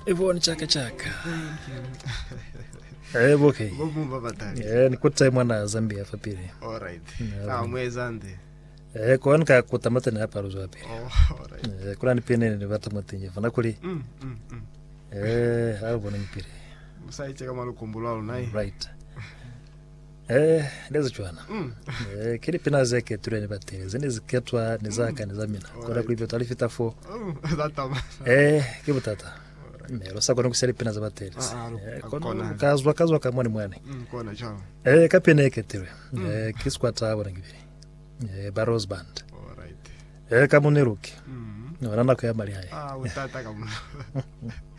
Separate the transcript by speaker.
Speaker 1: ivoni chaka chaka eh okay
Speaker 2: vomumba vatali
Speaker 1: eh nikutai mwana zambia fapiri
Speaker 2: alright
Speaker 1: Yeah,
Speaker 2: ah mwezande
Speaker 1: eh kwa nika kutamata ni hapa ruzo wapi
Speaker 2: oh alright
Speaker 1: eh kula ni pene ni vata matinje fana kuli
Speaker 2: mm mm mm
Speaker 1: eh hapo bona mpire
Speaker 2: musaicheka malukumbulwalo naye
Speaker 1: right eh lezo chwana
Speaker 2: mm
Speaker 1: eh kili pina zake ture ni batele zini ziketwa ni zaka ni zamina kwa
Speaker 2: Alright.
Speaker 1: kulivyo talifita fo
Speaker 2: oh zatama
Speaker 1: eh kibutata Mero sako no kusali pina za batele
Speaker 2: Ah, ah,
Speaker 1: eh
Speaker 2: akona.
Speaker 1: kono kazwa kazwa kamwani mwane
Speaker 2: mm kona chao
Speaker 1: eh kapene eketirwe eh kiskwata abona ngibiri eh barros band
Speaker 2: alright
Speaker 1: eh kamuniruki
Speaker 2: mm
Speaker 1: nona nako ya mali haya
Speaker 2: ah utata kama